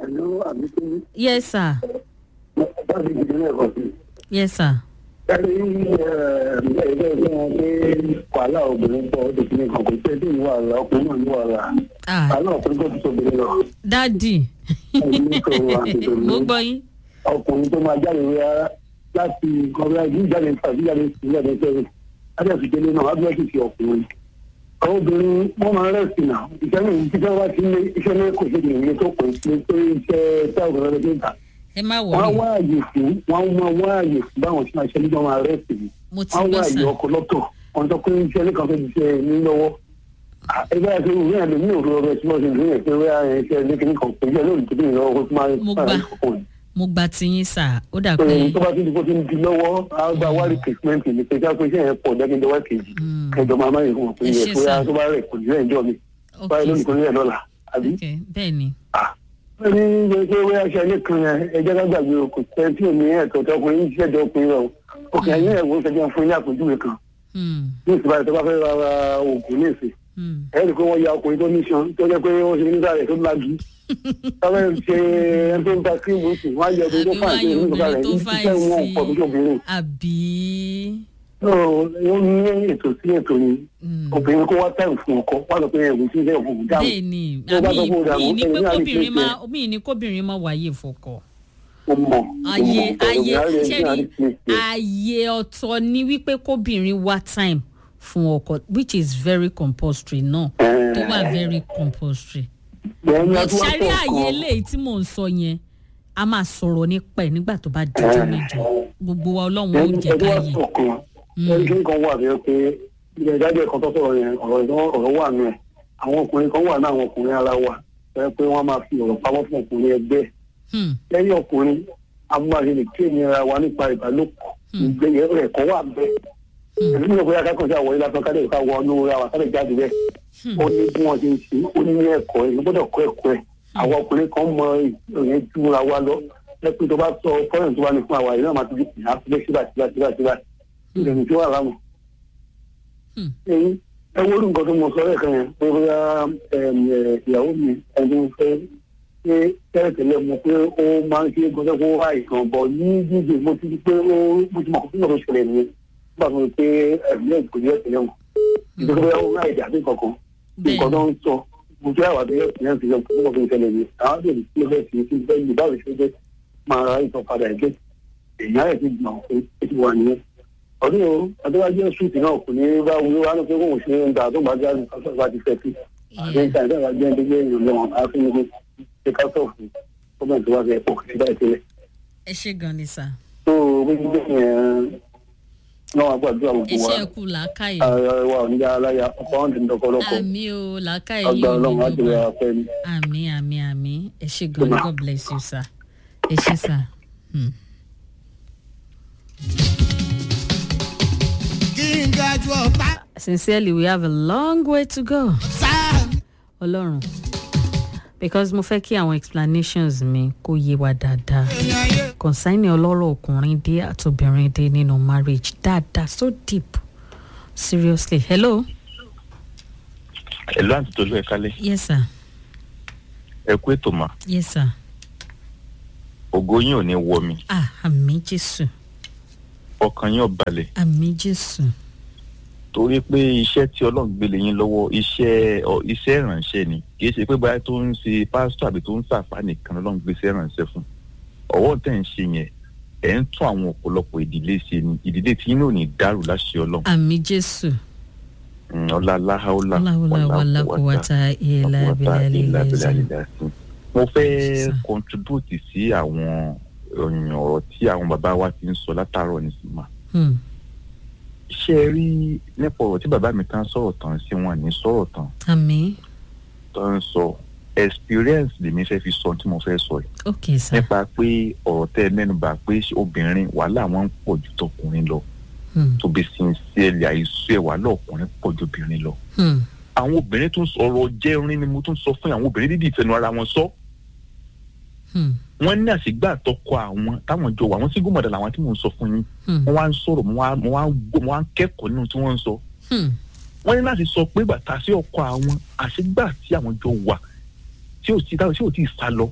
Àlọ́ àbíkú yes sir láti ìdílé ẹ̀kọ́ sí. yes sir Ẹni ẹgbẹ́ ẹgbẹ́ wọn pé wàhálà obìnrin pọ̀ ó ti fi nǹkan kò pé tí ìwà àlà ọkùnrin náà ní wàhálà. ah Àlọ́ ọkùnrin tó ti tóbi lọ. dadi Ẹni tó wà tètè mo ní. gbọ́ yín Ọkùnrin tó máa jáde rárá láti kọ̀ọ̀rọ̀ ìlú jáde tàbí jáde sí jáde sẹ́yìn. Láti ẹ̀sùn délé náà, wájú ẹ̀sùn ti ọkùnrin. Àwọn obìnrin wọ́n máa ń rẹ̀sì náà. Ìṣẹ́ náà ìṣẹ́ wá sí ilé iṣẹ́ náà kò ṣe ìrìn tó pè é pé iṣẹ́ táwọn ọ̀rẹ́ rẹ̀ ń tà. ẹ má wọ́n á wọlé wá àyè fún wọ́n á máa wá àyè fún báwọn tí wọ́n ṣe nígbà wọn arẹ́ sí i mo ti wọ́n á wá gbọ́ àyè sir ọkọ̀ lọ́tọ̀ wọ́n tó pé iṣẹ́ nìkan fẹ́ ti ṣe ní lọ́wọ́ ẹgbẹ́ àti ìwé ẹ̀ lómi òru ọbẹ̀ tí wọ́n ṣe ìwé ẹ̀ pé wíwá ẹ̀ ṣe ní kíní kan pé iṣẹ́ lónìí tó bí ìrọ̀ ọkọ̀ tó máa ń Mo fà gbà. ọkùnrin mo gba tiyín sir ó dà pé pé tó bá ti di kó ti ń di lọ́wọ́ á gba wá replacement ní pé ká pé iṣẹ́ yẹn pọ̀ dẹ́gbẹ́dẹ́wà kejì Hmm. kẹjọ máa máa yẹ fún wọn pé Ẹ yẹ ṣé, pé sir. tó bá rẹ̀ kò ní rẹ̀ ń jọ mi ok báyìí lónìí kò ní sir rẹ̀ lọ́la àbí ok bẹ́ẹ̀ ni ní gbèsè wẹ́ aṣọ ilé kan yẹn ẹjẹ́ ká gbàgbé o kò tẹ́ tí omi ẹ̀tọ́ tó ọkùnrin yìí ṣẹ̀dọ̀ ọkùnrin rẹ̀ o òkè ẹ̀yìn ẹ̀wọ̀ ṣẹ̀dọ̀ fún ilé àpèjúwe kan Hmm. ní ìsìnkú àti tó bá fẹ́ ra ra oògùn ní ìsìn Hmm. ẹ̀ rí i pé wọ́n ya ọkùnrin tó ní sàn tó jẹ́ pé wọ́n ṣe nígbà rẹ̀ tó lájú táwọn ẹ̀ ṣe ẹni tó ń ta kírímù sí wọ́n á yẹ ọkùnrin tó Àbí fà wọ́n á sí yọ nígbà rẹ̀ obìnrin tó ní fà iṣẹ́ wọn sí. pọ̀ tó obìnrin àbí ó ní ètò sí ètò ni Hmm. obìnrin kó wá táìmù fún ọkọ wá lọ pé ẹ̀wù sí ilé ọ̀fun dáhùn bẹ́ẹ̀ ni Tó bá sọ pé ó dà àmì mọ́, ní pé ẹ̀yin á rí kóbìnrin pé má mi ní kóbìnrin má wáyé fọkọ ó mọ̀ ayé ayé ṣẹ́ni ṣẹ́ni ayé ọ̀tọ̀ ni wípé kóbìnrin wá time fún ọkọ which is very compulsory náà tó wà very compulsory but ṣárí àyè eléyìí tí mò ń sọ yẹn a máa sọ̀rọ̀ nípa ẹ̀ nígbà tó bá dijọ́ níjọ́ gbogbo wa ọlọ́run ó jẹ́ ká yé ọkàn ẹni kan wà bẹ́ẹ̀ pé ilẹ̀ ìdájọ́ ẹ̀kan tó sọ̀rọ̀ yẹn ọ̀rọ̀ ìdán ọ̀rọ̀ wà nù ẹ̀ àwọn ọkùnrin kan wà náà àwọn ọkùnrin ara wa fẹ́ pé wọ́n máa fi ọ̀rọ̀ pamọ́ fún ọkùnrin ẹgbẹ́ Hmm. lẹ́yìn ọkùnrin amúmáṣe lè kí ènìyàn wa nípa ìbálòpọ̀ ìgbéyẹ̀ rẹ̀ kan wà bẹ́ẹ̀ ẹ̀mí mi ò bóyá kákan sí àwọn ilé afẹ́ kádé ká wọ ọ́nú ra wa kádé jáde bẹ́ẹ̀ ó ní bí wọ́n ti ń ṣe ó ní ẹ̀kọ́ ẹ̀ gbọ́dọ̀ kọ́ ẹ̀kọ́ ẹ̀ àwọn ọkùnrin kan mọ ìyẹn júra wa lọ lẹ́pẹ́ tó bá sọ fọ́ọ̀rọ̀ tó bá ní fún àwa yìí náà máa ti di ìhà síbẹ̀ síbà síbà síbà síbà ìrẹ̀lẹ̀ tí wà lámù. Hmm. ẹyin ẹ wo nǹkan tó mọ sọ lẹ́ẹ̀kan yẹn pé bóyá ẹm, ẹ, ìyàwó mi ẹni tó fẹ́ ṣé tẹ́lẹ̀tẹ́lẹ̀ mo pé ó máa ń ṣe gbọ́dọ̀ kó wá ìtàn bọ̀ ní jíjẹ mo ti di pé ó mo ti mọ̀ kó tó ṣẹlẹ̀ nìyẹn nígbà tó ń pé ẹ̀mí ẹ̀ kò ní ẹ̀sẹ̀ yẹn mọ̀ nítorí bóyá ó ráì dàbí kankan nǹkan tó ń sọ mo jẹ́ àwọn àbẹ̀yẹ ìpínlẹ̀ ti yọ kó mọ̀ fi ṣẹlẹ̀ ní àwọn àbẹ̀yẹ tí ó fẹ́ fi ṣe fẹ́ yìí báwo ṣe jẹ́ máa ra ìtàn padà ẹ̀jẹ̀ èèyàn rẹ̀ ti gbọ̀n pé ó ti wà nìyẹn ọdún o adéwájú ṣùtì náà kò ní bá wúlò wá ló pé kóun ṣe ń gbà tó bá jáde kásọ̀ bá ti fẹ́ sí àti ìta ìta ìta jẹ́ ẹgbẹ́ èèyàn lọ́wọ́ àfin ní ṣe kásọ̀ fún gómìnà tó wá fẹ́ pọ̀ sí báyìí tẹ́lẹ̀ ẹ ṣe gan ni sà tó bí gbígbé yẹn náà wà gbàdúrà gbogbo wa iṣẹ́ kù làákàyè ààrẹ wa ò ní yára láyà ọkọ̀ ọ̀hún ti ń dọkọlọkọ̀ àmì o làákàyè ọgbà yìí ò ọlọ́run á ní ti rẹ̀ gbogbo afẹ́ ni. àmì àmì àmì ẹ ṣe gan ni god bless you sir ẹ ṣe sir. Hmm. kí n ga ju ọ̀tá sincerely we have a long way to go sáà ọlọ́run because mo fẹ́ kí àwọn explanations mi kó yé wa dáadáa èèyàn ayé concerning ọlọ́rọ̀ ọkùnrin dé àtobìnrin dé nínú marriage dáadáa so deep seriously hello ẹ̀lú àti tolú ẹ̀ kálẹ̀ yes sir ẹ kú ètò mà yes sir ògo yín ò ní wọ mi ah àmì jésù ọkàn yín ò balẹ̀ àmì jésù torí pé iṣẹ́ tí ọlọ́run gbélé yín lọ́wọ́ iṣẹ́ ọ iṣẹ́ ìrànṣẹ́ ni kì í ṣe pé báyìí tó ń ṣe pásítọ̀ àbí tó ń sàfà nìkan ọlọ́run gbé iṣẹ́ ìrànṣẹ́ fún ọwọ́ tẹ̀ ń ṣe yẹn ẹ̀ ń tún àwọn ọ̀pọ̀lọpọ̀ ìdílé ṣe ni ìdílé tí yín ò ní dàrú láṣẹ ọlọ́run àmì jésù Mm, ọlá aláhàólà ọláwọlá wàlá kò wá ta ìlà abilà lílẹ ẹsẹ mo fẹ́ Sir. contribute sí àwọn ọ̀yàn ọ̀rọ̀ tí àwọn bàbá wa ti ń sọ látàárọ̀ nísìnyí Hmm. ṣé ẹ rí nípa ọ̀rọ̀ tí bàbá mi kan sọ̀rọ̀ tán sí wọn ní sọ̀rọ̀ tán àmì tó ń sọ experience lèmi fẹ́ fi sọ tí mo fẹ́ sọ yìí ok sir nípa pé ọ̀rọ̀ tẹ́ ẹ mẹ́nuba pé obìnrin wàhálà wọn ń pọ̀ ju tọkùnrin lọ Hmm. tó bí sincerely àìsú ẹ̀ wàhálà ọkùnrin pọ̀ ju obìnrin lọ Hmm. àwọn obìnrin tún sọ̀rọ̀ jẹ́rin ni mo tún sọ fún àwọn obìnrin dídì ìfẹnu ara wọn sọ Hmm. wọ́n ní àṣìgbà tọkọ àwọn táwọn jọ wà wọ́n sí gómọdà làwọn tí mò ń sọ fún yín Hmm. wọ́n wá ń sọ̀rọ̀ mo wá mo wá ń gbọ́ mo wá ń kẹ́kọ̀ọ́ nínú tí wọ́n ń sọ Hmm. wọ́n ní láti sọ pé bàtà sí ọkọ àwọn àṣìgbà tí àwọn jọ wà tí ò tí tí ò tí ì sá lọ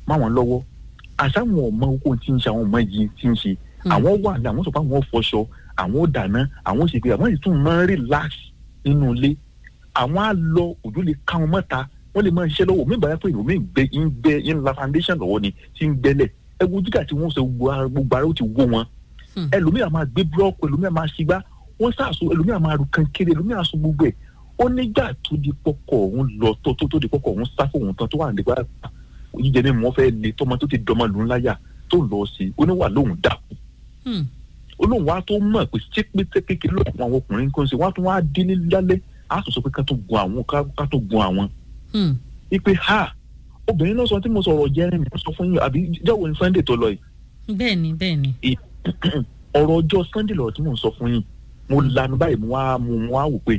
máwọn lọ́wọ́ àṣàwọn ọmọ oko tí ń ṣe àwọn ọmọ yìí tí ń ṣe àwọn wà ní àwọn sọ pé àwọn fọṣọ àwọn ò dáná àwọn ò ṣe pé àwọn ìtún máa ń relax nínú ilé àwọn á lọ òjò lè ká wọn mọ́ta wọ́n lè máa ṣiṣẹ́ lọ́wọ́ mi bàa pé ìròmí gbẹ ń gbẹ ń la foundation lọ́wọ́ ni tí ń gbẹ́lẹ̀ ẹgbẹ́ jígà tí wọ́n sọ gbogbo ara ó ti wó wọn ẹlòmíà máa gbé búlọ́ọ̀kù ẹlòmíà máa ṣigbá wọ́n sàṣọ ẹlòmíà máa ru kankéré ẹlòmíà sọ gbogbo ẹ̀ ó nígbà tó di pọkọ òun lọ tó tó tó di pọkọ òun sá fóun tán tó wà nígbà jíjẹ ní mọ́ fẹ́ le tọmọ tó ti dọmọ lù ú láyà tó lọ sí i oníwà lóhùn dákú olóhùn wa tó mọ̀ pé ṣé pété kékeré ló àwọn ọkùnrin kan ṣe wọ́n á tún wá dín ní lálẹ́ á tún sọ pé ká tó gun àwọn ká tó gun àwọn. ipe ha obìnrin náà sọ tí mo sọ̀rọ̀ jẹ́rìn mi sọ fún yín àbí jẹ́wọ́ ní sunday tó lọ yìí. bẹ́ẹ̀ni bẹ́ẹ̀ni. ọ̀rọ̀ ọjọ́ sunday lọ̀rọ̀ tí mo sọ fún yín mo lanu báyìí mo wá mo wá wò pé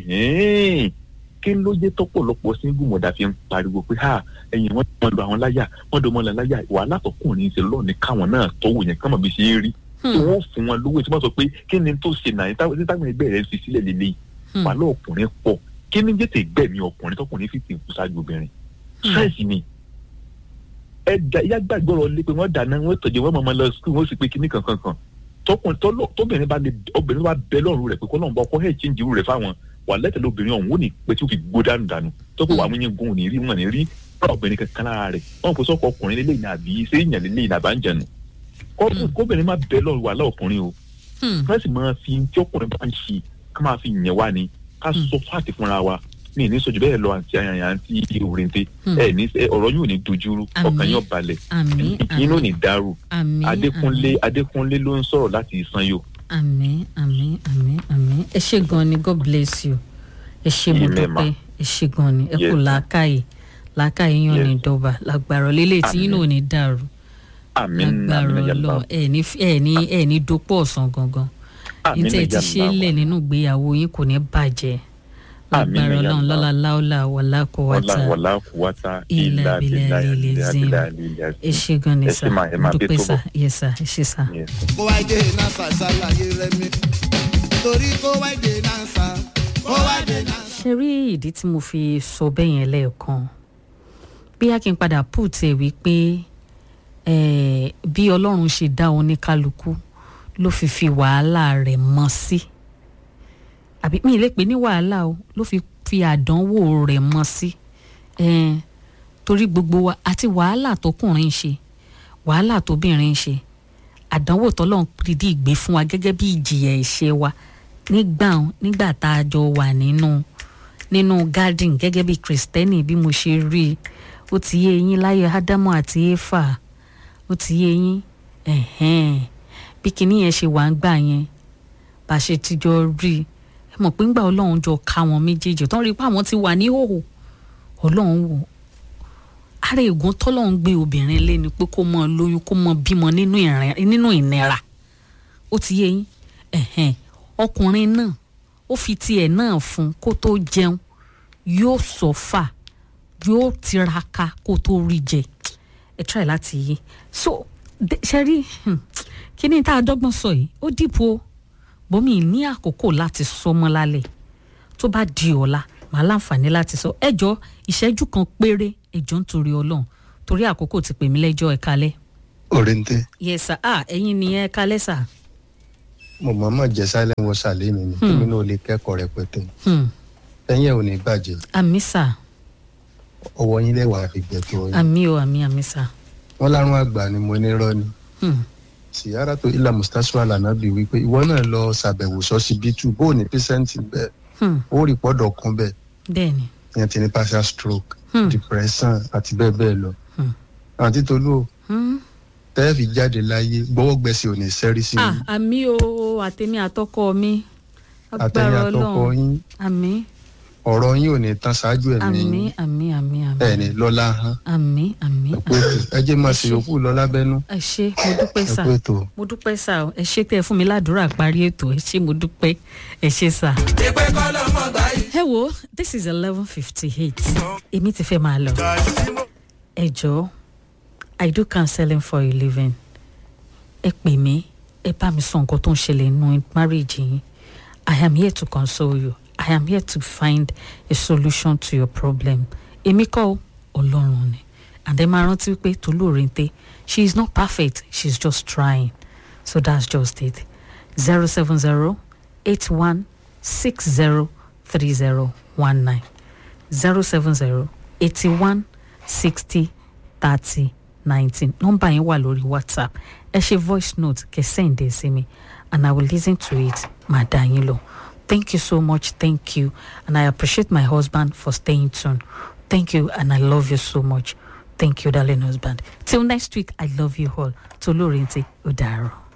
kí ló dé tọ́pọ̀lọpọ̀ single mother fi ń pariwo pé ha ẹ̀yìn wọn wọn lu àwọn láyà wọn dọ̀ mọ́ la láyà wàhálà tọkùnrin ṣe lọ́ọ̀ni káwọn náà tọ́wọ́ yẹn káwọn bí ṣe é rí tí wọ́n fún wọn lówó tí wọ́n sọ pé kí ni tó ṣe náà tí táwọn ẹgbẹ́ rẹ̀ fi sílẹ̀ lélẹ̀ wàhálà ọkùnrin pọ̀ kí ni jẹ́tẹ̀ gbẹ̀mí ọkùnrin tọkùnrin fi ti kú ṣáájú obìnrin ṣáìsì ni ẹ da ìyá gbàgbọ́rọ̀ lé pé wọ́n dáná wọ́n tọ̀jẹ̀ wọ́n mọ̀mọ́ lọ sukùl wọ́n sì pé kíní kankan kan tọkùnrin tóbìnrin bá lè obìnrin bá bẹ lọ́rùn rẹ̀ pé kọ́ lọ́nà bá ọkọ ẹ̀ chíǹjì rẹ̀ fáwọn wà lẹ́tẹ̀lé obìnrin ọ̀hún ó ní pé tí ó fi gbó dànù dànù tọ́kọ̀ wà wọ́n yẹn gun òní rí wọn ní rí obìnrin kankan lára rẹ̀ wọ́n kò sọ́kọ̀ ọkùnrin lélẹ́yìn àbí sẹ́yìn lélẹ́yìn àbájánu kóbìnrin má bẹ lọ́rùn wà láọkùnrin o wọ́n sì máa fi tí ọkùnrin bá ń ṣe ká máa fi yẹn wá ni ká sọ fáàtì fúnra wa ní ìní sọjú bẹ́ẹ̀ lọ àti àyàntí òrèǹté ẹ ní ọ̀rọ̀ yóò ní dojúrú ọkàn yóò balẹ̀ ìkíni ò ní dàrú adékúnlé adékúnlé ló ń sọ̀rọ̀ láti ìsanyò. àmín àmín àmín àmín ẹ ṣe gan ni god bless you ẹ ṣe mo dúpẹ́ ẹ ṣe gan ni ẹ kò làákàyè làákàyè yàn ní dọ́ba lágbára lélẹ̀ tí yín náà ò ní dàrú lágbára Ọlọ́run ẹ ní ẹ ní ẹ ní dopò ọ̀sán gangan ní tẹ́ ẹ ti ṣe é lẹ̀ nínú ìgbéyàwó yín kò ní bàjẹ́ lágbára Ọlọ́run lọ́la láọ́lá wàlá kó wáta wàlá kó wáta ilà abilà ilẹ̀ zim ẹ ṣe gan ni sá dúpẹ́ sá yẹ sá ẹ ṣe sá. kó wá dé náà sá ṣàlàyé rẹ mi torí kó wá dé náà sá kó wá dé náà sá. ṣe rí ìdí tí mo fi sọ bẹ́ẹ̀ yẹn lẹ́ẹ̀kan bí a kì í padà put ẹ̀ wípé bí ọlọ́run ṣe dá oníkálukú ló fi fi wàhálà rẹ̀ mọ́ sí àbí mi ì lè pè ní wàhálà o ló fi fi àdánwò rẹ̀ mọ́ sí torí gbogbo wa àti wàhálà tọkùnrin ń ṣe wàhálà tóbìnrin ń ṣe àdánwò tọ́lọ́run dídí ìgbé fún wa gẹ́gẹ́ bí ìjìyà ẹ̀ṣẹ̀ wa nígbà nígbà tá a jọ wà nínú nínú garden gẹ́gẹ́ bí kristẹni bí mo ṣe rí i ó ti yé eyín láyé ádámù àti éfà ó ti yé yín bí kinní yẹn ṣe wà ń gbà yẹn bá a ṣe ti jọ rí i ẹ mọ̀ pé ńgbà ọlọ́run jọ ká wọn méjèèjì tó ń rí i pé àwọn ti wà ní hòhò ọlọ́run wò ara ègún tọ́lọ́run gbé obìnrin lé ni pé kó mọ lóyún kó mọ bímọ nínú ìnira ó ti yé yín ọkùnrin náà ó fi tiẹ̀ náà fún kó tó jẹun yóò sọ́fà yóò tiraka kó tó rí jẹ ẹ try láti yé so ṣe rí kí ni tá a dọ́gbọ́n sọ yìí ó dìbò o bọ́mí ní àkókò láti sọ mọ́ lálẹ́ tó bá di ọ̀la màá láǹfààní láti sọ ẹjọ́ ìṣẹ́jú kan péré ẹjọ́ nítorí ọlọ́run torí àkókò ti pè mí lẹ́jọ́ ẹ kalẹ́. òrèǹté. yes sir ah ẹ̀yin ni ẹ kalẹ́ sà. mo mọ̀ mọ̀ jẹ́ silent water lẹ́nu ni kí mi náà lè kẹ́kọ̀ọ́ rẹpẹtẹ. ẹ̀yin ẹ̀ ò ní bàjẹ́. àmì sà ọwọ́ yín lẹ́wàá fi gbẹ̀tọ́ yín. àmì o àmì àmì sà. wọ́n lárún àgbà ni mo ní rọ́ ni. sìyára tó ilà mustapha lànàbí wípé ìwọ náà lọ ṣàbẹ̀wò sọ́sibítù bó o ní pẹ́sẹ́ǹtì bẹ́ẹ̀ ó rí pọ́dọ̀ kan bẹ́ẹ̀. bẹ́ẹ̀ni. ìyẹn ti ní partial stroke depression àti bẹ́ẹ̀ bẹ́ẹ̀ lọ. àǹtí tolú o tẹ́ẹ̀ fi jáde láyé gbọ́wọ́gbẹ́sẹ̀ ò ní sẹ́rí sí i. àmì o àtẹ̀mí àtọkọ mi. àtẹ̀mí àtọkọ yín. àmì ọ̀rọ̀ yín ò ní tán ṣáájú ẹ̀mí àmì àmì àmì àmì ẹ̀ ní lọ́lá hàn. àmì àmì ẹ jẹ́ máa ṣe yòókù lọ lábẹ́nú. ẹ ṣe mo dúpẹ́ sà mo dúpẹ́ sà ẹ ṣe tẹ́ ẹ fún mi ládùúrà parí ètò ẹ ṣe mo dúpẹ́ ẹ ṣe sà. ẹ wo this is eleven fifty eight èmi ti fẹ́ máa lọ ẹ jọ̀ọ́ I do counseling for a living ẹ pè mí ẹ bá mi sọ nǹkan tó ń ṣẹlẹ̀ nínú marriage yín I am here to console you. I am here to find a solution to your problem. Èmi kọ́ Ọlọ́run ni and àdé máa rántí pé tolóorente she is not perfect she is just trying so that's just it zero seven zero eight one six zero three zero one nine zero seven zero eighty one sixty thirty nineteen nọ́mbà yẹn wà lórí whatsapp ẹ ṣe voice note kẹ send ẹ sí mi and i will listen to it máa dá yín lọ thank you so much thank you and i appreciate my husband for staying tuned thank you and i love you so much thank you darling husband till next week i love you all tolóorente ó dàárọ̀.